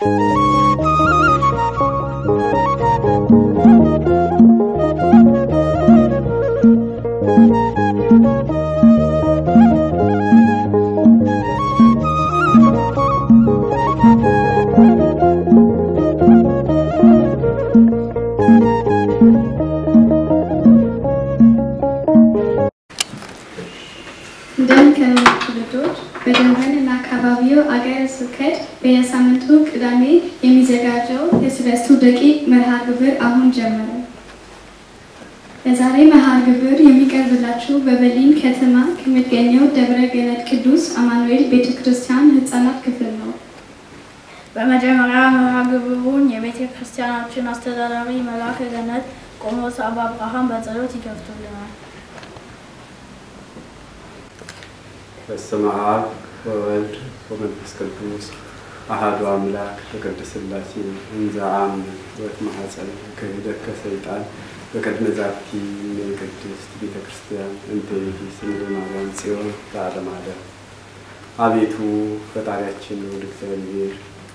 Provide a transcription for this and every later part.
እንደምንከረሙ ልጆች በደንበን እና አካባቢው አገረ ስብከት በየሳምንቱ ቅዳሜ የሚዘጋጀው የሰለስቱ ደቂቅ መርሃ ግብር አሁን ጀመረ። በዛሬ መርሃ ግብር የሚቀርብላችሁ በበርሊን ከተማ ከሚገኘው ደብረ ገነት ቅዱስ አማኑኤል ቤተ ክርስቲያን ህፃናት ክፍል ነው። በመጀመሪያ መርሃ ግብሩን የቤተ ክርስቲያናችን አስተዳዳሪ መልአከ ገነት ቆሞስ አባ አብርሃም በጸሎት ይከፍቱልናል። በስመ አብ ወወልድ ወመንፈስ ቅዱስ አሐዱ አምላክ በቅድስት ሥላሴ እንዘ አምን ወእትማኅፀን ክህደት ከሰይጣን በቅድመ ዛቲ ቅድስት ቤተ ክርስቲያን እንተ ይእቲ ስምረ ማርያም ጽዮን ለዓለመ ዓለም። አቤቱ ፈጣሪያችን ወደ እግዚአብሔር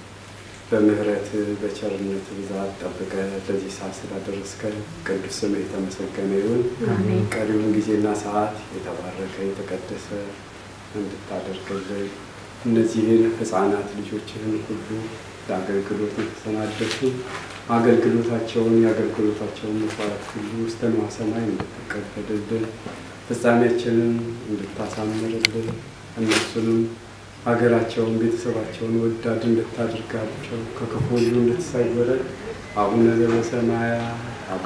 በምህረት በቸርነት ብዛት ጠብቀ ለዚህ ሰዓት ስላደረስከን ቅዱስ ስምህ የተመሰገነ ይሁን። ቀሪውን ጊዜና ሰዓት የተባረከ የተቀደሰ እንድታደርግልን እነዚህን ሕፃናት ልጆችህን ሁሉ ለአገልግሎት የተሰናደቱ አገልግሎታቸውን የአገልግሎታቸውን መስዋዕት ሁሉ እስከ ንዋየ ሰማይ እንድትቀበልልን ፍጻሜያችንን እንድታሳምርልን እነሱንም ሀገራቸውን ቤተሰባቸውን ወዳድ እንድታደርጋቸው ከክፉ ሁሉ እንድትሰውረን አቡነ ዘበሰማያት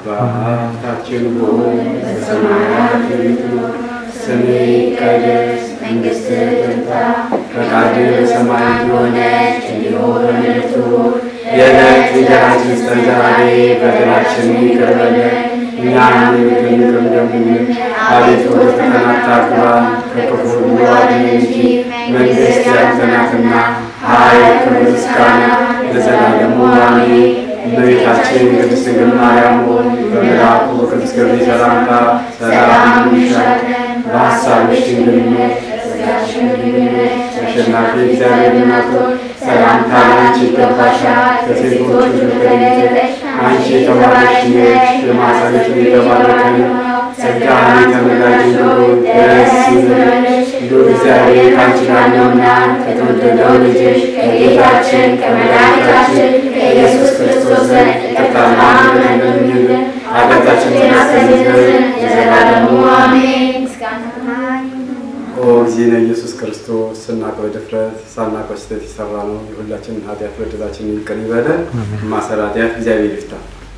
አባታችን ሆይ በሰማያት የምትኖር ስምህ ይቀደስ መንግሥትህ ትምጣ ፈቃድህ በሰማይ እንደሆነች እንዲሁ በምድር ትሁን የዕለት እንጀራችንን ስጠን ዛሬ በደላችንን ይቅር በለን እኛም ይቅር እንደምንል አቤቱ ወደ ፈተና አታግባን ከክፉ ሁሉ አድነን እንጂ መንግሥት ያንተ ናትና ኃይል፣ ክብር፣ ምስጋና ለዘላለሙ አሜን። እመቤታችን ቅድስት ድንግል ማርያም ሆይ በመልአኩ በቅዱስ ገብርኤል ሰላምታ ሰላም እንልሻለን። በሐሳብሽ ድንግል ነሽ፣ በሥጋሽም ድንግል ነሽ። አሸናፊ እግዚአብሔር እናት ሆይ ሰላምታ ላንቺ ይገባሻል። ከሴቶች ሁሉ ተለይተሽ አንቺ የተባረክሽ ነሽ፣ የማኅፀንሽ ፍሬ የተባረከ ነው። ጸጋን የተመላሽ ሆይ ደስ ይበልሽ፣ ልዑል እግዚአብሔር ከአንቺ ጋር ነውና ከተወደደው ልጅሽ ከጌታችን ከመድኃኒታችን ከኢየሱስ ክርስቶስ ዘንድ ይቅርታና ምሕረት ለምኝልን ኃጢአታችንን ያስተሰርይ ዘንድ ለዘላለሙ አሜን። ኦ እግዚእነ ኢየሱስ ክርስቶስ ስናውቀው ድፍረት ሳናውቀው ስህተት የሰራ ነው የሁላችንን ኃጢአት በደላችንን ይቅር ይበለን። ማሰረ ኃጢአት እግዚአብሔር ይፍታ።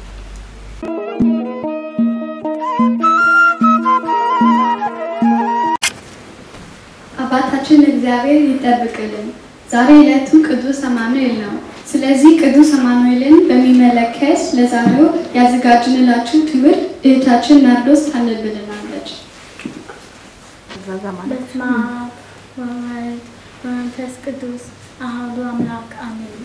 አባታችን እግዚአብሔር ይጠብቅልን። ዛሬ ዕለቱ ቅዱስ አማኑኤል ነው። ስለዚህ ቅዱስ አማኑኤልን በሚመለከት ለዛሬው ያዘጋጅንላችሁ ትምህርት እህታችን ናርዶስ ታነብልናለች። በስመ አብ ወወልድ ወመንፈስ ቅዱስ አሐዱ አምላክ አሜን።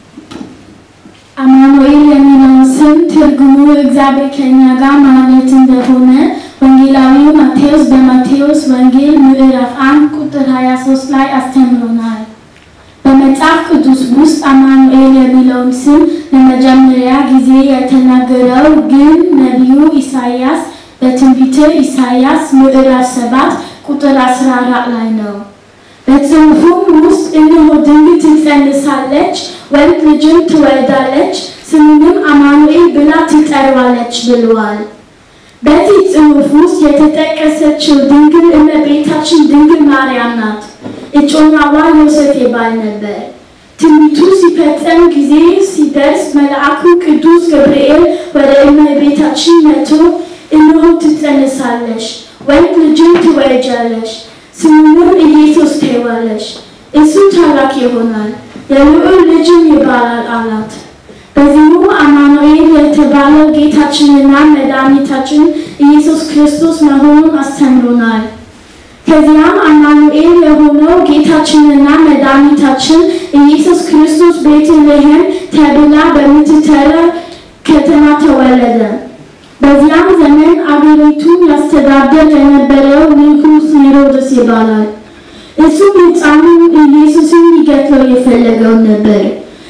አማኑኤል የሚለውን ስም ትርጉሙ እግዚአብሔር ከእኛ ጋር ማለት እንደሆነ ወንጌላዊው ማቴዎስ በማቴዎስ ወንጌል ምዕራፍ 1 ቁጥር 23 ላይ አስተምሮናል። በመጽሐፍ ቅዱስ ውስጥ አማኑኤል የሚለውን ስም ለመጀመሪያ ጊዜ የተናገረው ግን ነቢዩ ኢሳይያስ በትንቢተ ኢሳይያስ ምዕራፍ 7 ቁጥር 14 ላይ ነው። በጽሑፉም ውስጥ እነሆ ድንግል ትጸንሳለች፣ ወንድ ልጅም ትወልዳለች፣ ስሙንም አማኑኤል ብላ ትጠራዋለች ብሏል። በዚህ ጽሑፍ ውስጥ የተጠቀሰችው ድንግል እመቤታችን ድንግል ማርያም ናት። እጮኛዋ ዮሴፍ ይባል ነበር። ትንቢቱ ሲፈጸም ጊዜ ሲደርስ መልአኩ ቅዱስ ገብርኤል ወደ እመቤታችን መጥቶ እነሆ ትጸንሳለሽ፣ ወንድ ልጅም ትወልጃለሽ፣ ስሙንም ኢየሱስ ትይዋለሽ። እሱ ታላቅ ይሆናል፣ የልዑል ልጅም ይባላል አላት። በዚሁ አማኑኤል የተባለው ጌታችንና መድኃኒታችን ኢየሱስ ክርስቶስ መሆኑን አስተምሮናል። ከዚያም አማኑኤል የሆነው ጌታችንና መድኃኒታችን ኢየሱስ ክርስቶስ ቤተልሔም ተብላ በምትጠራ ከተማ ተወለደ። በዚያም ዘመን አገሪቱን ያስተዳደር የነበረው ንጉሥ ሄሮድስ ይባላል። እሱም ሕፃኑን ኢየሱስን ሊገድለው የፈለገው ነበር።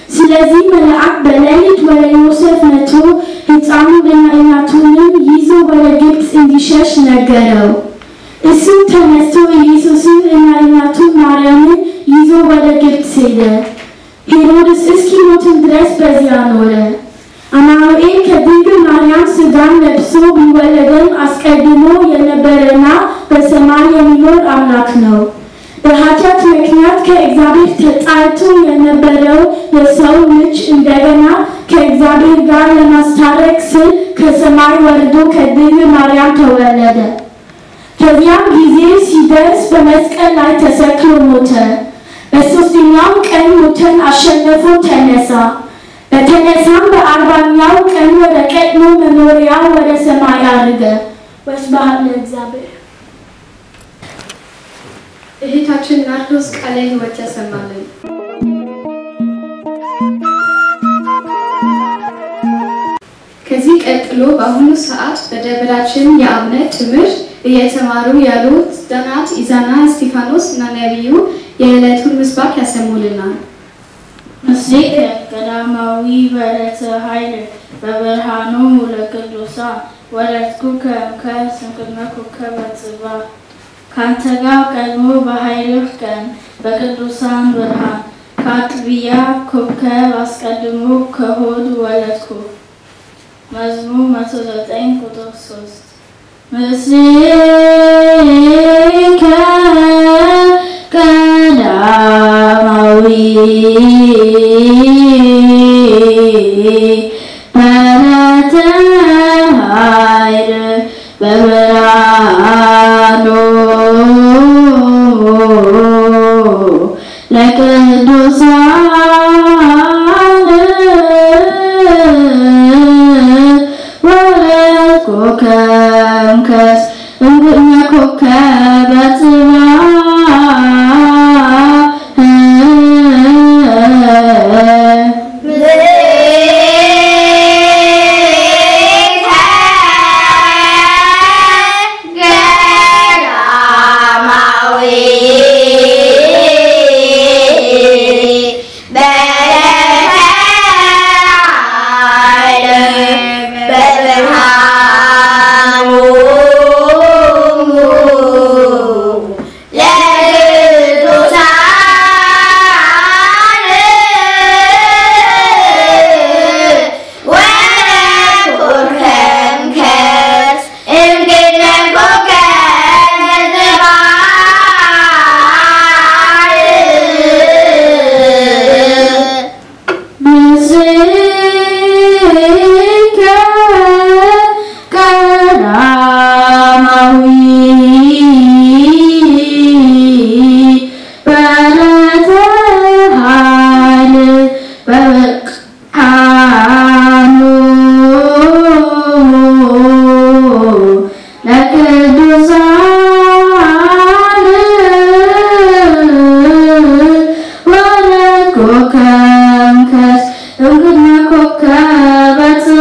ስለዚህ መልአክ በሌሊት ወደ ዮሴፍ መጥቶ ሕፃኑንና እናቱንም ይዞ ወደ ግብፅ እንዲሸሽ ነገረው። እሱም ተነስቶ ኢየሱስን እና እናቱን ማርያምን ይዞ ወደ ግብፅ ሄደ። ሄሮድስ እስኪሞትም ድረስ በዚያ ኖረ። አማኑኤል ከድንግል ማርያም ሥጋን ለብሶ ቢወለድም አስቀድሞ የነበረና በሰማይ የሚኖር አምላክ ነው። በኃጢአት ምክንያት ከእግዚአብሔር ተጣልቶ የነበረው የሰው ልጅ እንደገና ከእግዚአብሔር ጋር ለማስታረቅ ስል ከሰማይ ወርዶ ከድንግል ማርያም ተወለደ። ከዚያም ጊዜ ሲደርስ በመስቀል ላይ ተሰቅሎ ሞተ። በሦስተኛው ቀን ሞትን አሸንፎ ተነሳ። በተነሳም በአርባኛው ቀን ወደ ቀድሞ መኖሪያ ወደ ሰማይ አረገ። ወስብሐት ለእግዚአብሔር። እህታችን ናርዶስ ቃለ ሕይወት ያሰማልን። ከዚህ ቀጥሎ በአሁኑ ሰዓት በደብራችን የአብነት ትምህርት እየተማሩ ያሉት ዳናት ኢዛና እስጢፋኖስ እና ነቢዩ የዕለቱን ምስባክ ያሰሙልናል። ምስሌከ ቀዳማዊ በረተ ኃይል በብርሃኖሙ ለቅዱሳን ወለድኩከ እምከስንክነ ኮከበ ጽባሕ ካንተ ጋር ቀድሞ በኃይልህ ቀን በቅዱሳን ብርሃን ከአጥቢያ ኮከብ አስቀድሞ ከሆድ ወለድኩ። መዝሙር 109 ቁጥር 3 ምስሌከ ቀዳማዊ በረተ ኃይል በብርሃኑ ለቅዱሳን ወለድኩከ እምከስ እምግነ ኮከበ ጽባሕ ምስሌከ ቀዳማዊ በረተ ኃይል በብርሃኑ ለቅዱሳን ወለድኩከ እምከስ እምግነ ኮከበ ጽባሕ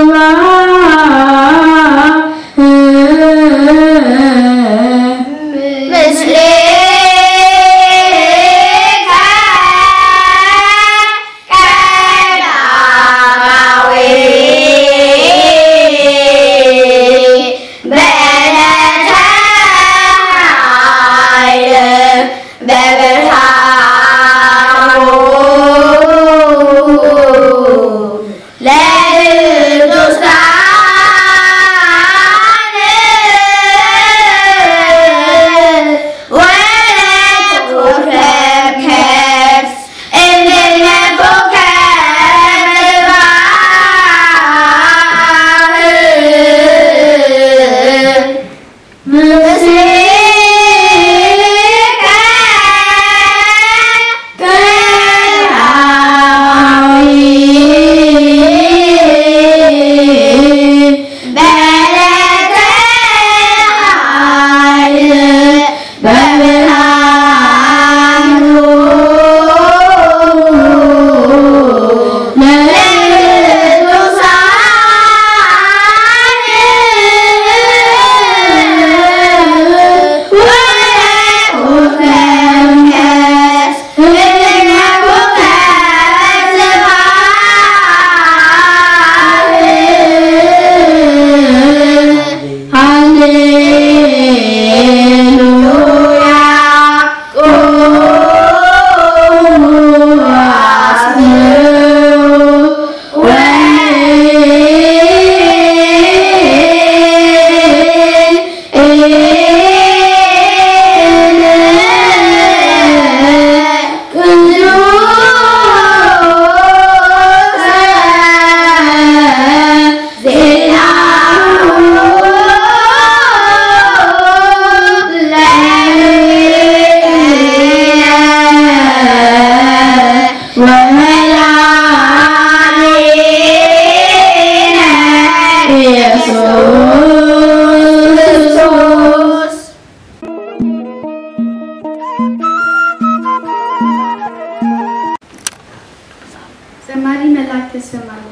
መልአክ ትሰማለህ።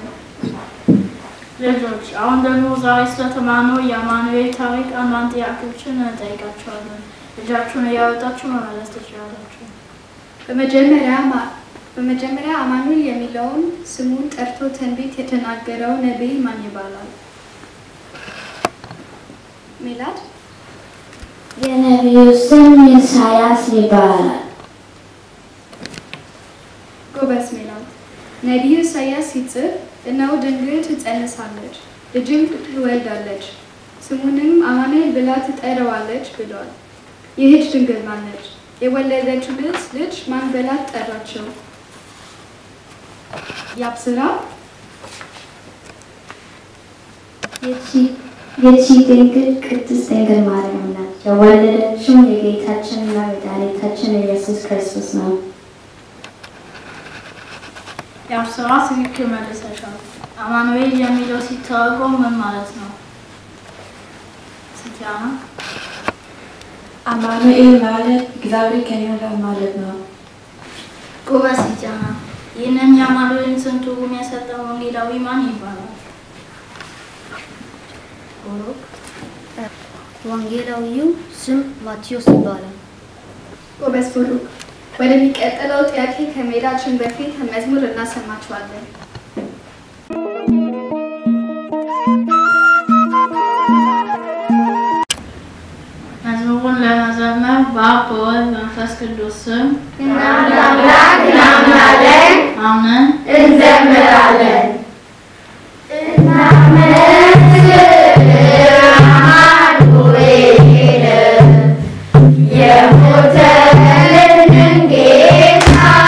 ልጆች አሁን ደግሞ ዛሬ ስለተማርነው የአማኑኤል ታሪክ አንዳንድ ጥያቄዎችን እንጠይቃቸዋለን። ልጃችሁን እያወጣችሁ መመለስ ትችላላችሁ። በመጀመሪያ ማ- በመጀመሪያ አማኑኤል የሚለውን ስሙን ጠርቶ ትንቢት የተናገረው ነቢይ ማን ይባላል? ሜላት የነቢዩ ስም ኢሳያስ ይባላል። ጎበዝ ሜላት። ነቢዩ ኢሳያስ ሲጽፍ እነሆ ድንግል ትጸንሳለች፣ ልጅም ትወልዳለች፣ ስሙንም አማኑኤል ብላ ትጠራዋለች ብሏል። ይህች ድንግል ማነች? የወለደችው ልጅ ልጅ ማን ብላ ጠራቸው? ያብስራ ይህቺ ድንግል ቅድስት ድንግል ማርያም ናት። የወለደችው የጌታችንና መድኃኒታችን ኢየሱስ ክርስቶስ ነው። የአብስራ ትክክል መልሰሻል። አማኑኤል የሚለው ሲተረጎም ምን ማለት ነው? ስቲያና አማኑኤል ማለት እግዚአብሔር ከኛ ጋር ማለት ነው። ጎበዝ ስቲያና። ይህንን የአማኑኤልን ስም ትርጉም የሰጠው ወንጌላዊ ማን ይባላል? ቡሩክ ወንጌላዊው ስም ማቴዎስ ይባላል። ጎበዝ ቡሩክ። ወደሚቀጥለው ጥያቄ ከመሄዳችን በፊት መዝሙር እናሰማችኋለን። መዝሙሩን ለመዘመር በአብ በወልድ መንፈስ ቅዱስ ስም አምላክ እናምናለን፣ አምነን እንዘምራለን። አማኑኤል የሞተልን ጌታ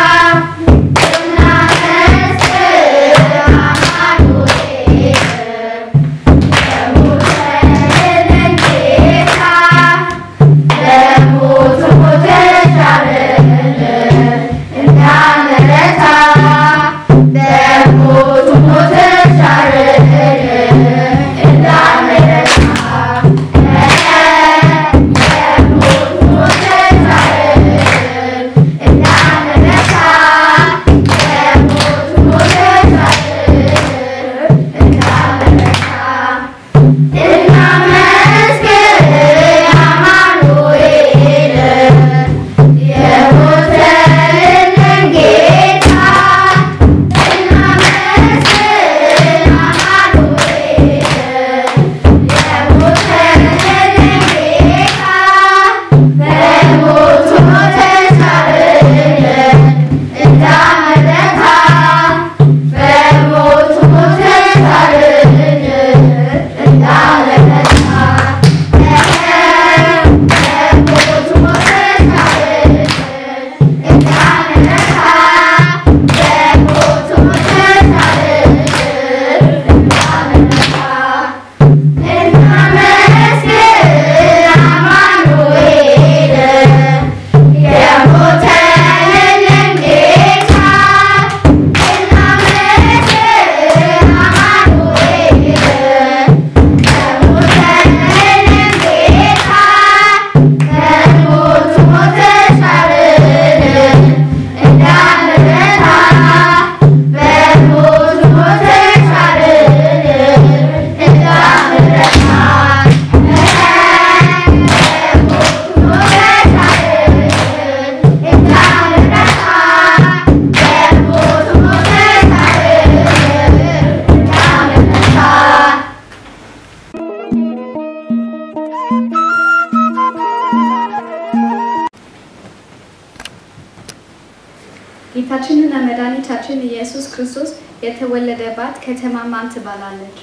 ጌታችንና መድኃኒታችን ኢየሱስ ክርስቶስ የተወለደባት ከተማ ማን ትባላለች?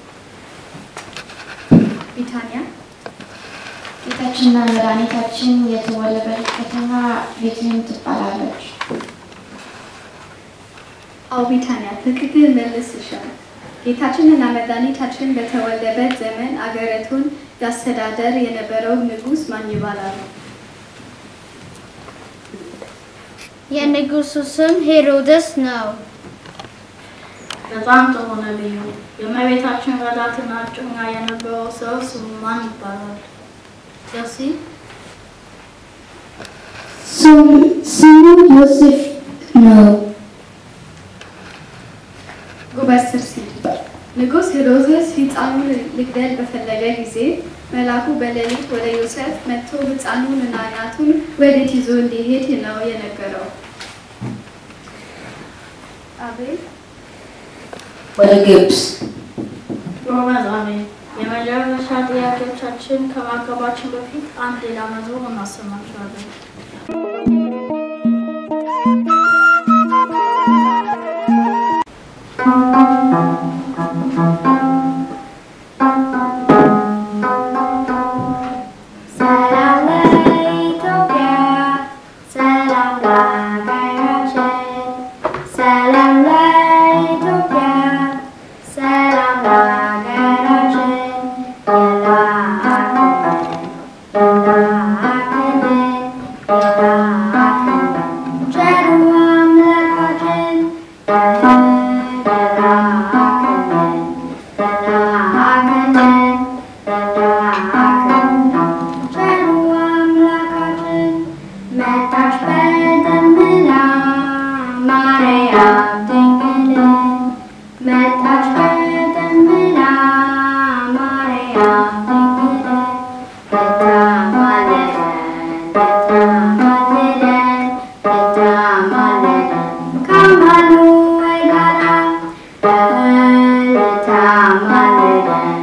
ቢታንያ ጌታችንና መድኃኒታችን የተወለደበት ከተማ ቤትልሔም ትባላለች። አዎ ቢታንያ ትክክል መልስሻል። ጌታችንና መድኃኒታችን በተወለደበት ዘመን አገሪቱን ያስተዳደር የነበረው ንጉሥ ማን ይባላል? የንጉሱ ስም ሄሮድስ ነው። በጣም ጥሩ ነቢዩ። የእመቤታችን ረዳትና እጮኛ የነበረው ሰው ስሙ ማን ይባላል? ጆሲ ስሙ ዮሴፍ ነው። ጉበት ስር ሲል ንጉሥ ሄሮድስ ሕፃኑን ሊገድል በፈለገ ጊዜ መልአኩ በሌሊት ወደ ዮሴፍ መጥቶ ሕፃኑን እና እናቱን ወዴት ይዞ እንዲሄድ ነው የነገረው። አቤል ወደ ግብፅ ጎበዝ አሜን። የመጨረሻ ጥያቄዎቻችን ከማቅረባችን በፊት አንድ ሌላ መዝሙር እናሰማችኋለን። ሰላም ለኢትዮጵያ፣ ሰላም ለሀገራችን፣ ሰላም ለኢትዮጵያ፣ ሰላም ለሀገራችን። የላክልን የላክልን ቸሩ አምላካችን የላክልን የላክልን ቸሩ አምላካችን መጣች በደመና ማርያም ድንግል መጣች በደመና ማርያም ድንግል ልታማልደን ልታማልደን ልታማልደን ከአማኑኤል ጋራ ልታማልደን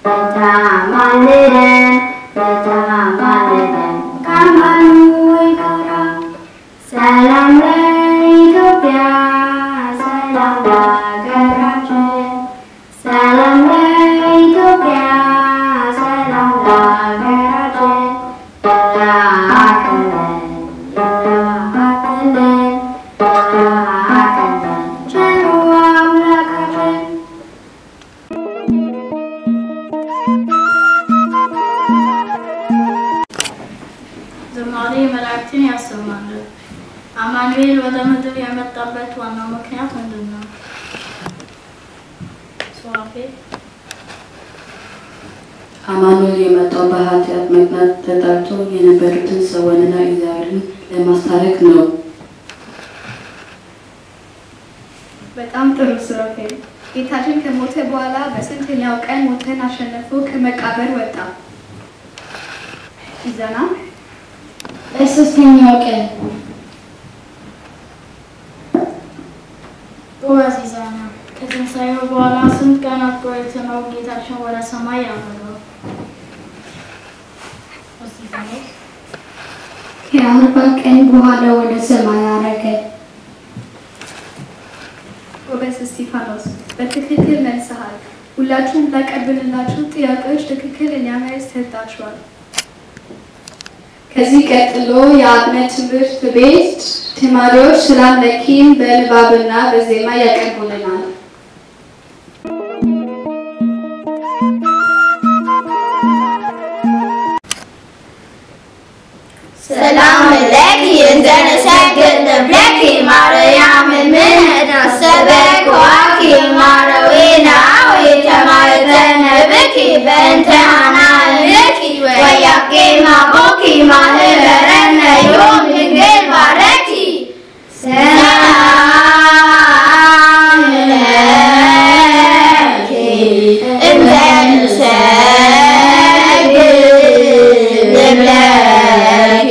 ልታማልደን ልታማልደን ከአማኑኤል ጋራ ሰላም ለኢትዮጵያ፣ ሰላም ለሀገራችን፣ ሰላም ለኢትዮጵያ፣ ሰላም ለሀገራችን። ይላክልን ይላክልን ይላክልን ቸሩ አምላካችን ዝማሬ መላእክትን ያሰማልን። አማኑኤል ወደ ምድር የመጣበት ዋናው ምክንያት ምንድን ነው? ሱራፌል አማኑኤል የመጣው በኃጢአት ምክንያት ተጣልቶ የነበሩትን ሰውንና እግዚአብሔርን ለማስታረቅ ነው። በጣም ጥሩ ሱራፌል። ጌታችን ከሞተ በኋላ በስንተኛው ቀን ሞትን አሸንፎ ከመቃብር ወጣ? ይዘና በሶስተኛው ቀን ጎበዝ ይዛና ከትንሣኤው በኋላ ስንት ቀናት ቆይቶ ነው ጌታችን ወደ ሰማይ ያረገው? እስጢፋኖስ ከአርባ ቀን በኋላ ወደ ሰማይ አረገ። ጎበዝ እስጢፋኖስ፣ በትክክል መልሰሃል። ሁላችሁም ላቀርብንላችሁ ጥያቄዎች ትክክለኛ መልስ ሰጣችኋል። ከዚህ ቀጥሎ የአብነት ትምህርት ቤት ተማሪዎች ሰላም ለኪን በንባብና በዜማ ያቀርቡልናል። ሰላም ለኪ እንዘንሰግድ ለኪ ማርያም ምንህና ሰበክዋኪ ማረዊና ወይተማይተነ ብኪ በእንተ ሃናንኪ ወያቄ ማቦኪ ማህበረነ ዮም ድንግል ባረኪ ሰላም ለኪ እንዘንሰግድ ለኪ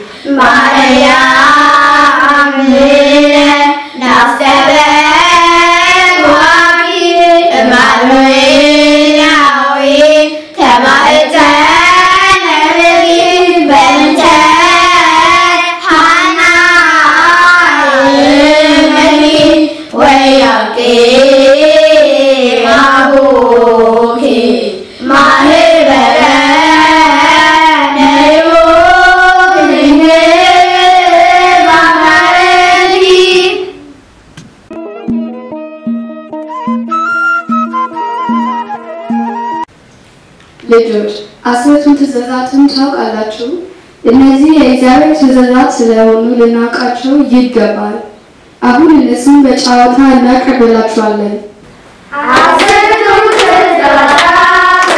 ማርያም ናስተበዋኪ እማኑኤላዊ ተባእተነ ብኪ በእንተ ሃናንኪ ወያቄ ማቡኪ ማህበረነ ዮም ድንግል ባረኪ ልጆች አስርቱን ትእዛዛትን ታውቃላችሁ? እነዚህ የእግዚአብሔር ትእዛዛት ስለሆኑ ልናውቃቸው ይገባል። አሁን እነሱን በጨዋታ እናቀርብላችኋለን። አስርቱ ትእዛዛት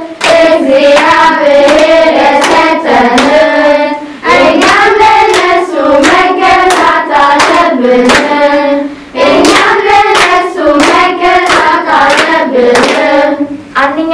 እግዚአብሔር የሰጠን እኛም ለነሱ መገዛት አለብን። እኛም ለነሱ መገዛት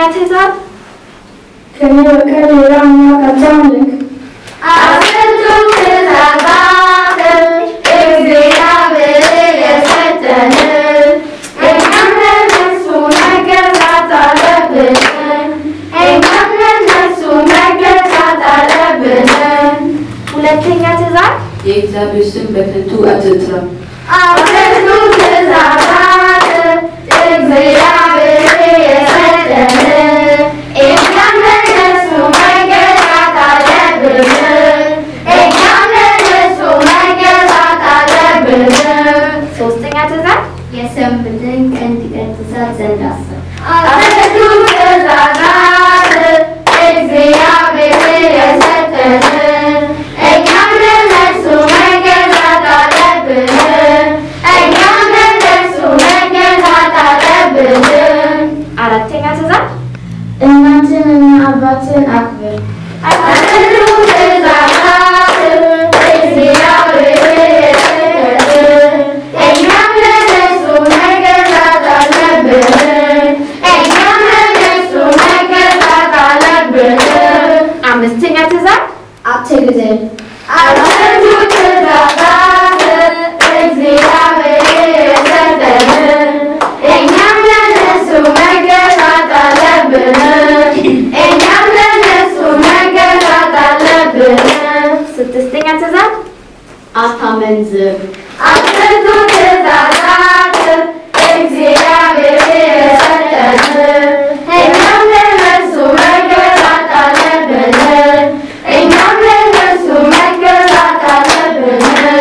ትእዛዝ ከኔ በቀር ሌላ አምላክ አታምልክ። አስርቱ ትእዛዛት እግዚአብሔር የሰጠን እኛም ለእነሱ መገዛት አለብን። እኛም ለእነሱ መገዛት አለብን። ሁለተኛ ትእዛዝ የእግዚአብሔር ስም በከንቱ አትጥራ። አስርቱ ትእዛዛት እግዚአብሔር የሰጠን እኛም ለእነሱ መገዛት አለብን። እኛም ለእነሱ መገዛት አለብን። ሶስተኛ ትእዛዝ የሰንበትን ቀን ትቀድሳት ዘንድ አስብ። አስርቱ ትእዛዛት እግዚአብሔር የሰጠን እኛም ለእነሱ መገዛት አለብን። እኛም ለእነሱ መገዛት አለብን። አራተኛ ትእዛዝ እናትህንና አባትህን አክብር። አስርቱ ትእዛዛት እግዚአብሔር የሰጠን እኛም ለእነሱ መገዛት አለብን። እኛም ለእነሱ መገዛት አለብን። አምስተኛ ትእዛዝ አትግደል። አስርቱ ትእዛዛት እግዚአብሔር የሰጠን እኛም ለእነሱ መገዛት አለብን። እኛም ለእነሱ መገዛት አለብን። ስድስተኛ ትእዛዝ አታመንዝር። አስርቱ ትእዛዛት እግዚአብሔር የሰጠን እኛም ለእነሱ መገዛት አለብን። እኛም ለእነሱ መገዛት አለብን።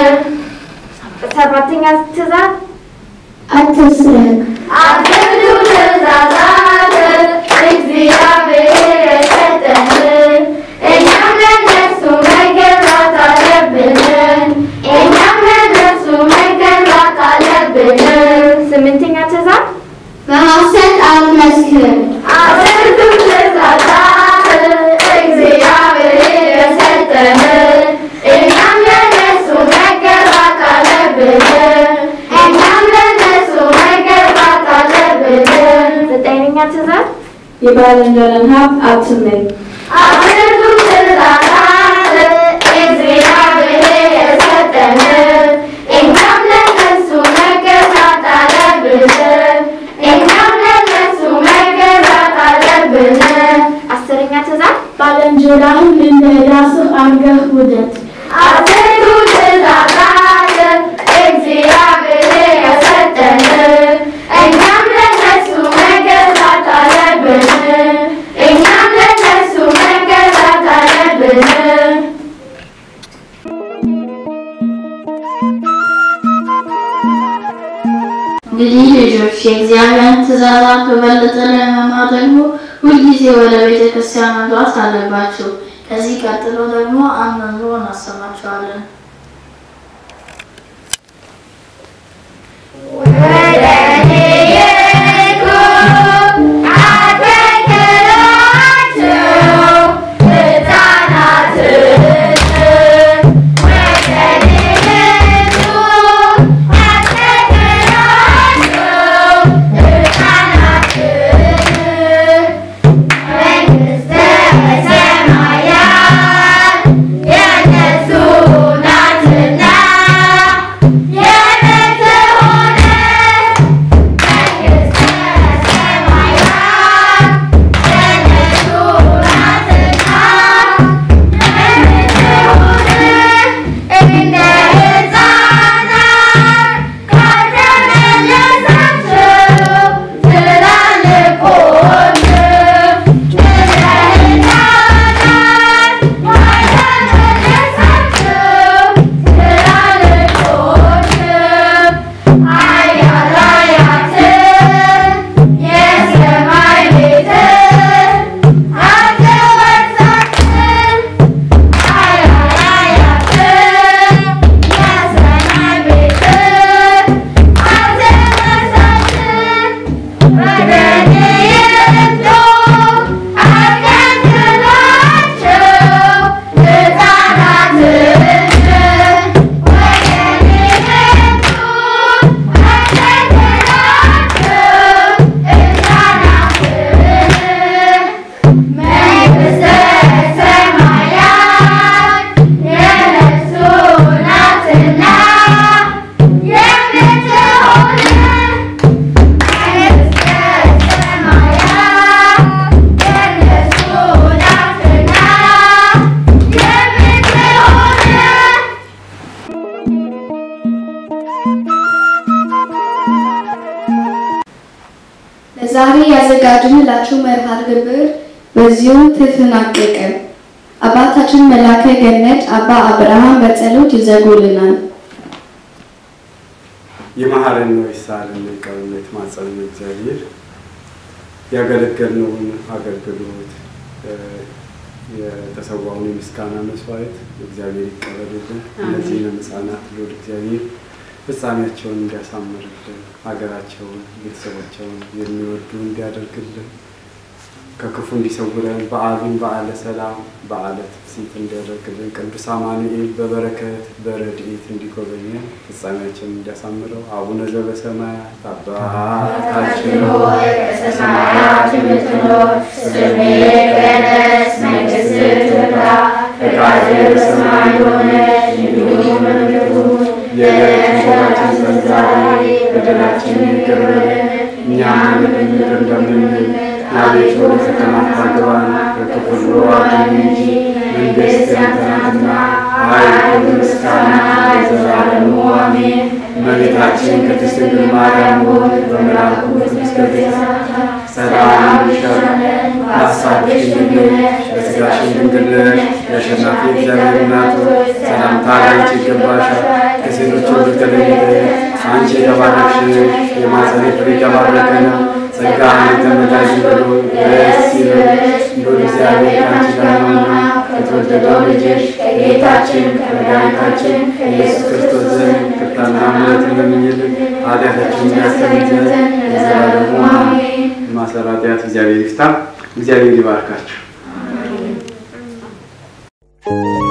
ሰባተኛ ትእዛዝ አትስረቅ። አስርቱ ትእዛዛት እግዚአብሔር የሰጠን እኛም ለእነሱ መገዛት አለብን። እኛም ለእነሱ መገዛት አለብን። ስምንተኛ ትእዛዝ በሐሰት አትመስክር። አስርቱ ትእዛዛት እግዚአብሔር የሰጠን እኛም ለእነሱ መገዛት አለብን። እኛም ለእነሱ መገዛት አለብን። ዘጠነኛ ትእዛዝ የባልንጀራን ሀብት አትመኝ። አስርቱ ትእዛዛት እግዚአብሔር የሰጠን እኛም ለእነሱ መገዛት አለብን። እኛም ለእነሱ መገዛት አለብን። አስረኛ ትእዛዝ ባልንጀራህን እንደ ራስህ አድርገህ ውደድ። አስርቱ ትእዛዛት እግዚአብሔር የሰጠን እኛም ለእነሱ መገዛት አለብን። እኛም ለእነሱ መገዛት አለብን። እንግዲህ ልጆች የእግዚአብሔርን ትእዛዛት በበለጠ ለመማር ደግሞ ሁልጊዜ ወደ ቤተ ክርስቲያን መግባት አለባችሁ። ከዚህ ቀጥሎ ደግሞ አንድ መዝሙር እናሰማችኋለን። መንግሥተ ሰማያት የእነሱ ናት። ለዛሬ ያዘጋጅንላችሁ መርሃ ግብር በዚሁ ተጠናቀቀ። አባታችን መላከ ገነት አባ አብርሃም በጸሎት ይዘጉልናል። የመሐረን ነው ይሳለን ይቀበል የተማጸነ እግዚአብሔር ያገለገልነውን አገልግሎት የተሰዋውን የምስጋና መስዋዕት እግዚአብሔር ይቀበልልን። እነዚህንም ሕፃናት ልዑል እግዚአብሔር ፍጻሜያቸውን እንዲያሳምርልን፣ ሀገራቸውን፣ ቤተሰባቸውን የሚወዱ እንዲያደርግልን፣ ከክፉ እንዲሰውረን፣ በዓሉን በዓለ ሰላም በዓለ ትፍሲት እንዲያደርግልን፣ ቅዱስ አማኑኤል በበረከት በረድኤት እንዲጎበኘን፣ ፍጻሜያቸውን እንዲያሳምረው አቡነ ዘበሰማያት አባታችን ሆይ በሰማያት የምትኖር ስምህ ይቀደስ፣ መንግሥትህ ትምጣ፣ ፈቃድህ በሰማይ እንደሆነች እንዲሁም በምድር ትሁን። የዕለት እንጀራችንን ስጠን ዛሬ፣ በደላችንን ይቅር በለን እኛም ይቅር እንደምንል። አቤቱ ወደ ፈተና አታግባን፣ ከክፉ ሁሉ አድነን እንጂ መንግሥት ያንተ ናትና፣ ኃይል፣ ምስጋና ለዘላለሙ አሜን። እመቤታችን ቅድስት ድንግል ማርያም ሆይ በመልአኩ ቅዱስ ገብርኤል ሰላም ይሻለን በሐሳብሽ ድንግል ነሽ፣ በሥጋሽም ድንግል ነሽ። የአሸናፊ እግዚአብሔር እናት ሆይ ሰላምታ ላንቺ ይገባሻል። ከሴቶች ሁሉ ተለይተሽ አንቺ የተባረክሽ ነሽ፣ የማኅፀንሽ ፍሬ የተባረከ ነው። ጸጋን የተመላሽ ሆይ ደስ ይበልሽ፣ ልዑል እግዚአብሔር ከአንቺ ጋር ነውና ከተወደደው ልጅሽ ከጌታችን ከመድኃኒታችን ከኢየሱስ ክርስቶስ ዘንድ ይቅርታና ምሕረትን ለምኝልን ኃጢአታችንን ያስተሰርይ ዘንድ ለዘላለሙ አሜን። ማሰራት ኃጢአት እግዚአብሔር ይፍታ። እግዚአብሔር ይባርካችሁ።